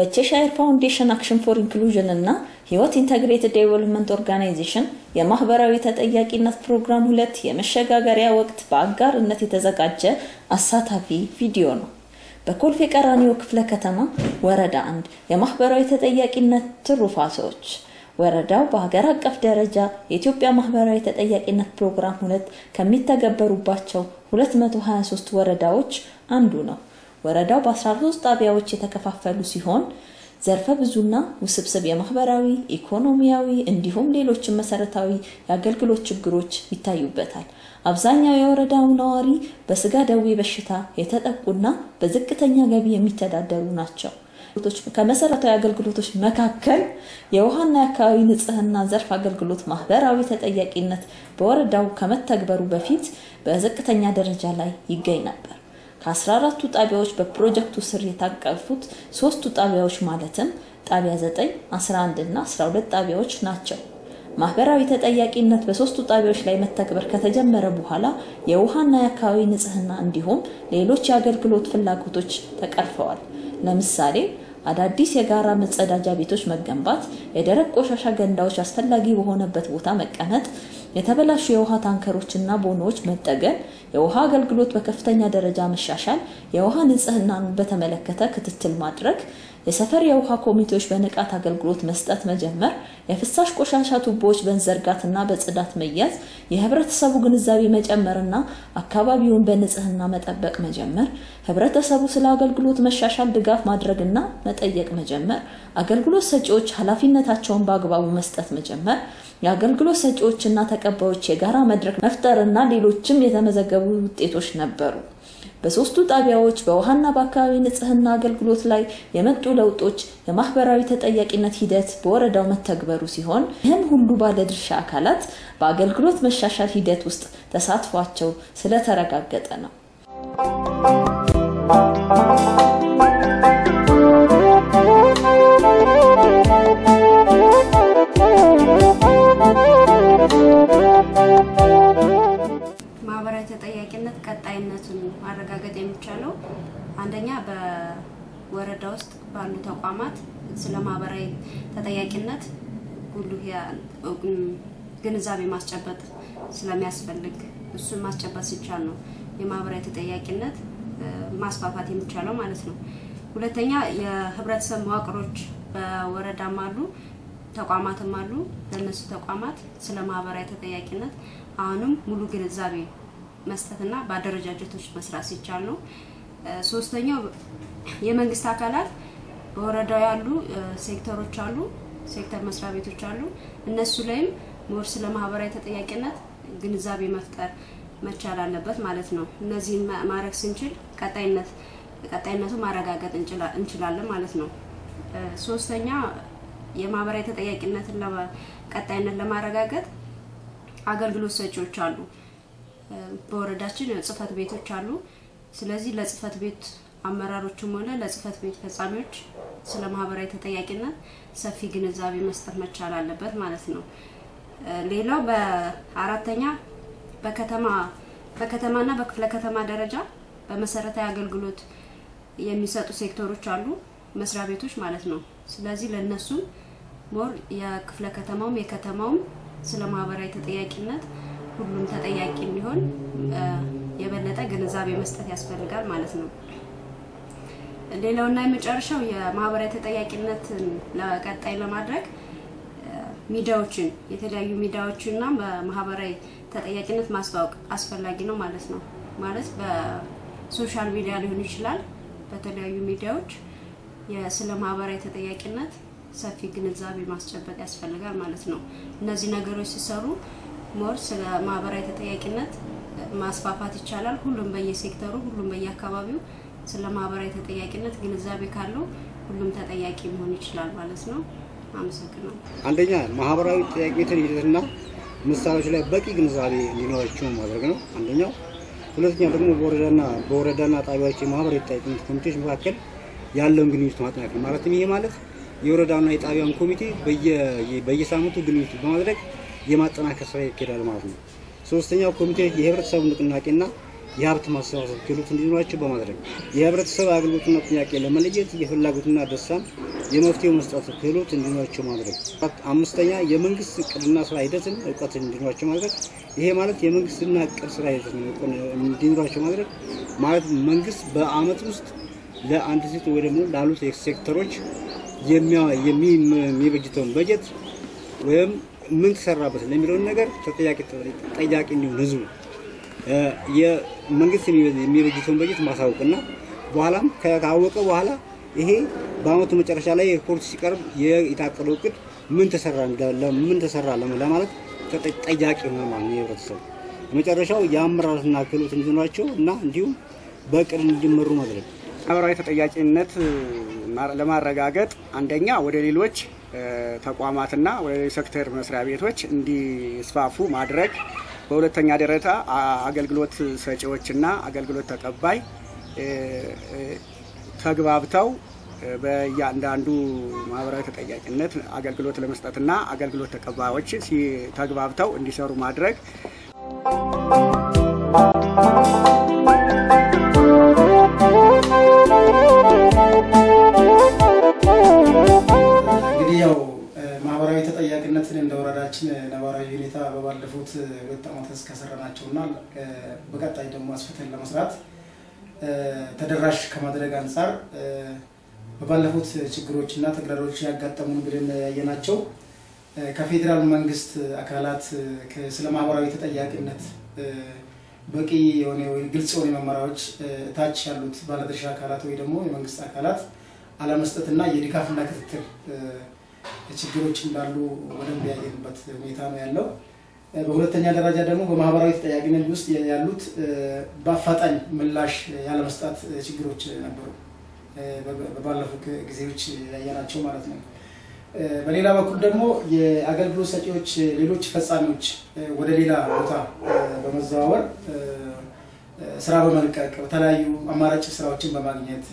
በቼሻየር ፋውንዴሽን አክሽን ፎር ኢንክሉዥን እና ህይወት ኢንተግሬትድ ዴቨሎፕመንት ኦርጋናይዜሽን የማህበራዊ ተጠያቂነት ፕሮግራም ሁለት የመሸጋገሪያ ወቅት በአጋርነት የተዘጋጀ አሳታፊ ቪዲዮ ነው። በኮልፌ ቀራኒዮ ክፍለ ከተማ ወረዳ አንድ የማህበራዊ ተጠያቂነት ትሩፋቶች ወረዳው በሀገር አቀፍ ደረጃ የኢትዮጵያ ማህበራዊ ተጠያቂነት ፕሮግራም ሁለት ከሚተገበሩባቸው 223 ወረዳዎች አንዱ ነው። ወረዳው በ13 ጣቢያዎች የተከፋፈሉ ሲሆን ዘርፈ ብዙና ውስብስብ የማህበራዊ ኢኮኖሚያዊ እንዲሁም ሌሎችን መሰረታዊ የአገልግሎት ችግሮች ይታዩበታል። አብዛኛው የወረዳው ነዋሪ በስጋ ደዌ በሽታ የተጠቁና በዝቅተኛ ገቢ የሚተዳደሩ ናቸው። ከመሰረታዊ አገልግሎቶች መካከል የውሃና የአካባቢ ንጽህና ዘርፍ አገልግሎት ማህበራዊ ተጠያቂነት በወረዳው ከመተግበሩ በፊት በዝቅተኛ ደረጃ ላይ ይገኝ ነበር። ከ14ቱ ጣቢያዎች በፕሮጀክቱ ስር የታቀፉት ሶስቱ ጣቢያዎች ማለትም ጣቢያ 9፣ 11 እና 12 ጣቢያዎች ናቸው። ማህበራዊ ተጠያቂነት በሶስቱ ጣቢያዎች ላይ መተግበር ከተጀመረ በኋላ የውሃና የአካባቢ ንጽህና እንዲሁም ሌሎች የአገልግሎት ፍላጎቶች ተቀርፈዋል። ለምሳሌ አዳዲስ የጋራ መጸዳጃ ቤቶች መገንባት፣ የደረቅ ቆሻሻ ገንዳዎች አስፈላጊ በሆነበት ቦታ መቀመጥ፣ የተበላሹ የውሃ ታንከሮችና ቦኖዎች መጠገን፣ የውሃ አገልግሎት በከፍተኛ ደረጃ መሻሻል፣ የውሃ ንጽህናን በተመለከተ ክትትል ማድረግ፣ የሰፈር የውሃ ኮሚቴዎች በንቃት አገልግሎት መስጠት መጀመር፣ የፍሳሽ ቆሻሻ ቱቦዎች በመዘርጋትና በጽዳት መያዝ፣ የህብረተሰቡ ግንዛቤ መጨመርና አካባቢውን በንጽህና መጠበቅ መጀመር፣ ህብረተሰቡ ስለ አገልግሎት መሻሻል ድጋፍ ማድረግና መጠየቅ መጀመር፣ አገልግሎት ሰጪዎች ኃላፊነታቸውን በአግባቡ መስጠት መጀመር፣ የአገልግሎት ሰጪዎችና ተቀባዮች የጋራ መድረክ መፍጠርና ሌሎችም የተመዘገቡ ውጤቶች ነበሩ። በሶስቱ ጣቢያዎች በውሃና በአካባቢ ንጽህና አገልግሎት ላይ የመጡ ለውጦች የማህበራዊ ተጠያቂነት ሂደት በወረዳው መተግበሩ ሲሆን ይህም ሁሉ ባለድርሻ አካላት በአገልግሎት መሻሻል ሂደት ውስጥ ተሳትፏቸው ስለተረጋገጠ ነው። ማህበራዊ ተጠያቂነት ቀጣይነቱን ማረጋገጥ የሚቻለው አንደኛ በወረዳ ውስጥ ባሉ ተቋማት ስለ ማህበራዊ ተጠያቂነት ጉልህ ግንዛቤ ማስጨበጥ ስለሚያስፈልግ እሱን ማስጨበጥ ሲቻል ነው የማህበራዊ ተጠያቂነት ማስፋፋት የሚቻለው ማለት ነው። ሁለተኛ የህብረተሰብ መዋቅሮች በወረዳም አሉ ተቋማትም አሉ። ለእነሱ ተቋማት ስለ ማህበራዊ ተጠያቂነት አሁንም ሙሉ ግንዛቤ መስጠትና በአደረጃጀቶች መስራት ሲቻል ነው። ሶስተኛው የመንግስት አካላት በወረዳው ያሉ ሴክተሮች አሉ፣ ሴክተር መስሪያ ቤቶች አሉ። እነሱ ላይም ሞር ስለ ማህበራዊ ተጠያቂነት ግንዛቤ መፍጠር መቻል አለበት ማለት ነው። እነዚህን ማድረግ ስንችል ቀጣይነት ቀጣይነቱ ማረጋገጥ እንችላለን ማለት ነው። ሶስተኛ የማህበራዊ ተጠያቂነትን ቀጣይነት ለማረጋገጥ አገልግሎት ሰጪዎች አሉ። በወረዳችን ጽህፈት ቤቶች አሉ። ስለዚህ ለጽህፈት ቤት አመራሮችም ሆነ ለጽህፈት ቤት ፈጻሚዎች ስለ ማህበራዊ ተጠያቂነት ሰፊ ግንዛቤ መስጠት መቻል አለበት ማለት ነው። ሌላው በአራተኛ በከተማ በከተማና በክፍለ ከተማ ደረጃ በመሰረታዊ አገልግሎት የሚሰጡ ሴክተሮች አሉ፣ መስሪያ ቤቶች ማለት ነው። ስለዚህ ለነሱም ሞር የክፍለ ከተማውም የከተማውም ስለ ማህበራዊ ተጠያቂነት ሁሉም ተጠያቂ እንዲሆን የበለጠ ግንዛቤ መስጠት ያስፈልጋል ማለት ነው። ሌላውና የመጨረሻው የማህበራዊ ተጠያቂነትን ለቀጣይ ለማድረግ ሚዲያዎችን የተለያዩ ሚዲያዎችንና በማህበራዊ ተጠያቂነት ማስተዋወቅ አስፈላጊ ነው ማለት ነው። ማለት በሶሻል ሚዲያ ሊሆን ይችላል። በተለያዩ ሚዲያዎች ስለ ማህበራዊ ተጠያቂነት ሰፊ ግንዛቤ ማስጨበጥ ያስፈልጋል ማለት ነው። እነዚህ ነገሮች ሲሰሩ ሞር ስለ ማህበራዊ ተጠያቂነት ማስፋፋት ይቻላል። ሁሉም በየሴክተሩ ሁሉም በየአካባቢው ስለ ማህበራዊ ተጠያቂነት ግንዛቤ ካለው ሁሉም ተጠያቂ መሆን ይችላል ማለት ነው። አመሰግናለሁ። አንደኛ ማህበራዊ ተጠያቂነትን ሂደትና ምሳሌዎች ላይ በቂ ግንዛቤ እንዲኖራቸው ማድረግ ነው አንደኛው። ሁለተኛ ደግሞ በወረዳና በወረዳና ጣቢያዎች የማህበራዊ ተጠያቂነት ኮሚቴዎች መካከል ያለውን ግንኙነት ማጠናከር ማለትም ይሄ ማለት የወረዳና የጣቢያን ኮሚቴ በየሳምንቱ ግንኙነት በማድረግ የማጠናከር ስራ ይካሄዳል ማለት ነው። ሶስተኛው ኮሚቴ የህብረተሰቡ ንቅናቄና የሀብት ማሰባሰብ ክህሎት እንዲኖራቸው በማድረግ የህብረተሰብ አገልግሎትና ጥያቄ ለመለየት የፍላጎትና ደስታን የመፍትሄ መስጠት ክህሎት እንዲኖራቸው ማድረግ። አምስተኛ የመንግስት እቅድና ስራ ሂደትን እውቀት እንዲኖራቸው ማድረግ። ይሄ ማለት የመንግስትና እቅድ ስራ ሂደትን እንዲኖራቸው ማድረግ ማለት መንግስት በአመት ውስጥ ለአንድ ሴት ወይ ደግሞ ላሉት ሴክተሮች የሚበጅተውን በጀት ወይም ምን ተሰራበት ለሚለውን ነገር ተጠያቂ ጠያቂ እንዲሆን ህዝቡ የመንግስት የሚበጅተውን በጀት ማሳወቅና በኋላም ካወቀ በኋላ ይሄ በአመቱ መጨረሻ ላይ ሪፖርት ሲቀርብ የታቀደው እቅድ ምን ተሰራ ምን ተሰራ ለማለት ጠያቂ ሆነ ማለት ነው የህብረተሰቡ። መጨረሻው የአመራርና ክህሎት እንዲኖራቸው እና እንዲሁም በእቅድ እንዲመሩ ማድረግ ማህበራዊ ተጠያቂነት ለማረጋገጥ አንደኛ ወደ ሌሎች ተቋማትና ወደ ሌሎች ሴክተር መስሪያ ቤቶች እንዲስፋፉ ማድረግ፣ በሁለተኛ ደረጃ አገልግሎት ሰጪዎችና አገልግሎት ተቀባይ ተግባብተው በእያንዳንዱ ማህበራዊ ተጠያቂነት አገልግሎት ለመስጠትና አገልግሎት ተቀባዮች ተግባብተው እንዲሰሩ ማድረግ እንግዲህ ያው ማህበራዊ ተጠያቂነትን እንደ ወረዳችን ነባራዊ ሁኔታ በባለፉት ሁለት ዓመታት ከሰራናቸውና በቀጣይ ደግሞ አስፍተን ለመስራት ተደራሽ ከማድረግ አንጻር በባለፉት ችግሮችና ተግዳሮች ያጋጠሙን ብለን ያየናቸው ከፌዴራል መንግስት አካላት ስለ ማህበራዊ ተጠያቂነት በቂ የሆነ ወይ ግልጽ የሆነ መመሪያዎች ታች ያሉት ባለድርሻ አካላት ወይ ደግሞ የመንግስት አካላት አለመስጠትና የድጋፍና ክትትል ችግሮች እንዳሉ በደንብ ያየንበት ሁኔታ ነው ያለው። በሁለተኛ ደረጃ ደግሞ በማህበራዊ ተጠያቂነት ውስጥ ያሉት በአፋጣኝ ምላሽ ያለመስጣት ችግሮች ነበሩ፣ በባለፉት ጊዜዎች ያየናቸው ማለት ነው። በሌላ በኩል ደግሞ የአገልግሎት ሰጪዎች ሌሎች ፈጻሚዎች ወደ ሌላ ቦታ በመዘዋወር ስራ በመልቀቅ በተለያዩ አማራጭ ስራዎችን በማግኘት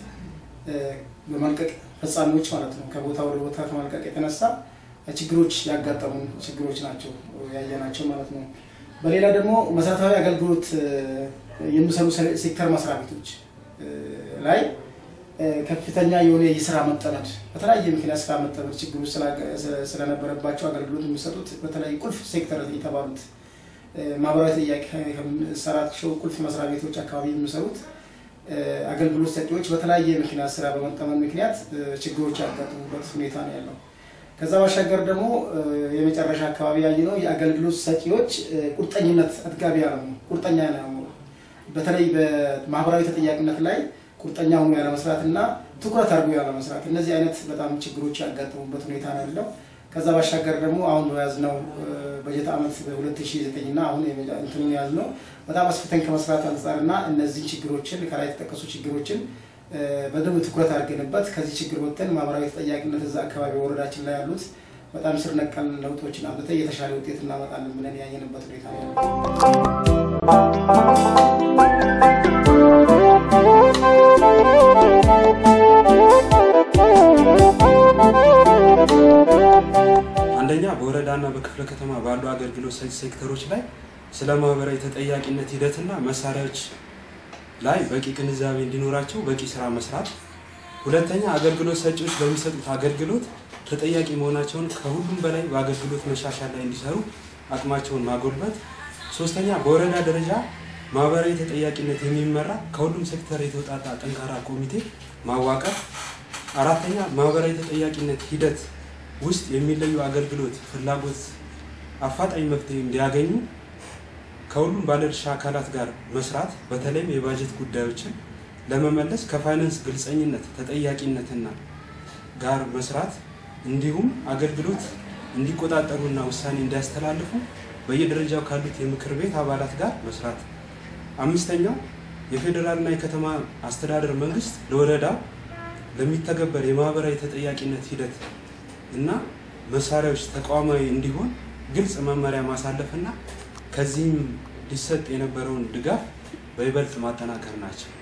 በመልቀቅ ፈጻሚዎች ማለት ነው ከቦታ ወደ ቦታ ከመልቀቅ የተነሳ ችግሮች ያጋጠሙ ችግሮች ናቸው ያየናቸው ማለት ነው። በሌላ ደግሞ መሰረታዊ አገልግሎት የሚሰሩ ሴክተር መስሪያ ቤቶች ላይ ከፍተኛ የሆነ የስራ መጠመድ በተለያየ ምክንያት ስራ መጠመድ ችግሮች ስለነበረባቸው አገልግሎት የሚሰጡት በተለይ ቁልፍ ሴክተር የተባሉት ማህበራዊ ጥያቄ ከሚሰራቸው ቁልፍ መስሪያ ቤቶች አካባቢ የሚሰሩት አገልግሎት ሰጪዎች በተለያየ ምክንያት ስራ በመጠመን ምክንያት ችግሮች ያጋጥሙበት ሁኔታ ነው ያለው። ከዛ ባሻገር ደግሞ የመጨረሻ አካባቢ ያየነው የአገልግሎት ሰጪዎች ቁርጠኝነት አጥጋቢ ያለመሆኑ ቁርጠኛ ያለመሆኑ በተለይ በማህበራዊ ተጠያቂነት ላይ ቁርጠኛ ሆኖ ያለመስራት እና ትኩረት አድርጎ ያለመስራት እነዚህ አይነት በጣም ችግሮች ያጋጠሙበት ሁኔታ ነው ያለው። ከዛ ባሻገር ደግሞ አሁን በያዝነው በጀት ዓመት በ2009 እና አሁን እንትኑን የያዝነው በጣም አስፍተን ከመስራት አንጻር እና እነዚህን ችግሮችን ከላይ የተጠቀሱ ችግሮችን በደንብ ትኩረት አድርገንበት ከዚህ ችግር ወጥተን ማህበራዊ ተጠያቂነት እዛ አካባቢ ወረዳችን ላይ ያሉት በጣም ስር ነቀል ለውጦችን አምጥተን የተሻለ ውጤት እናመጣለን ብለን ያየንበት ሁኔታ ነው ያለው። አንደኛ በወረዳና በክፍለ ከተማ ባሉ አገልግሎት ሰጪ ሴክተሮች ላይ ስለ ማህበራዊ ተጠያቂነት ሂደትና መሳሪያዎች ላይ በቂ ግንዛቤ እንዲኖራቸው በቂ ስራ መስራት። ሁለተኛ አገልግሎት ሰጪዎች በሚሰጡት አገልግሎት ተጠያቂ መሆናቸውን ከሁሉም በላይ በአገልግሎት መሻሻል ላይ እንዲሰሩ አቅማቸውን ማጎልበት። ሶስተኛ በወረዳ ደረጃ ማህበራዊ ተጠያቂነት የሚመራ ከሁሉም ሴክተር የተውጣጣ ጠንካራ ኮሚቴ ማዋቀር። አራተኛ ማህበራዊ ተጠያቂነት ሂደት ውስጥ የሚለዩ አገልግሎት ፍላጎት አፋጣኝ መፍትሄ እንዲያገኙ ከሁሉም ባለድርሻ አካላት ጋር መስራት በተለይም የባጀት ጉዳዮችን ለመመለስ ከፋይናንስ ግልጸኝነት፣ ተጠያቂነትና ጋር መስራት እንዲሁም አገልግሎት እንዲቆጣጠሩና ውሳኔ እንዲያስተላልፉ በየደረጃው ካሉት የምክር ቤት አባላት ጋር መስራት። አምስተኛው የፌዴራልና የከተማ አስተዳደር መንግስት ለወረዳው ለሚተገበር የማህበራዊ ተጠያቂነት ሂደት እና መሳሪያዎች ተቋማዊ እንዲሆን ግልጽ መመሪያ ማሳለፍና ከዚህም ሊሰጥ የነበረውን ድጋፍ በይበልጥ ማጠናከር ናቸው።